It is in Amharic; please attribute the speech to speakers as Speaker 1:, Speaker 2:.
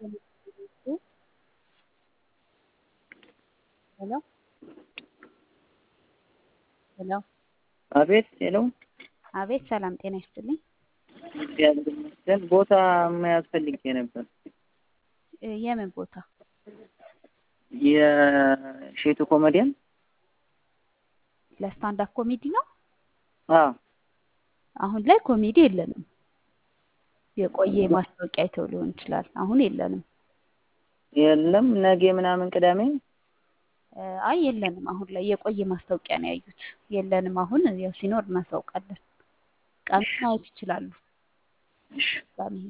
Speaker 1: ሄሎ ሄሎ
Speaker 2: አቤት ሄሎ
Speaker 1: አቤት ሰላም ጤና ይስጥልኝ።
Speaker 2: እግዚአብሔር ይመስገን። ቦታ መያዝ ፈልጌ ነበር።
Speaker 1: እ የምን ቦታ?
Speaker 2: የሼቱ ኮሜዲያን
Speaker 1: ለስታንዳፕ ኮሜዲ ነው?
Speaker 2: አዎ
Speaker 1: አሁን ላይ ኮሜዲ የለንም። የቆየ ማስታወቂያ አይተው ሊሆን ይችላል። አሁን የለንም።
Speaker 2: የለም ነገ ምናምን ቅዳሜ
Speaker 1: እ አይ የለንም። አሁን ላይ የቆየ ማስታወቂያ ነው ያዩት። የለንም። አሁን ያው ሲኖር እናሳውቃለን። ቀኑን ማየት ይችላሉ።
Speaker 2: እሺ
Speaker 1: ቅዳሜ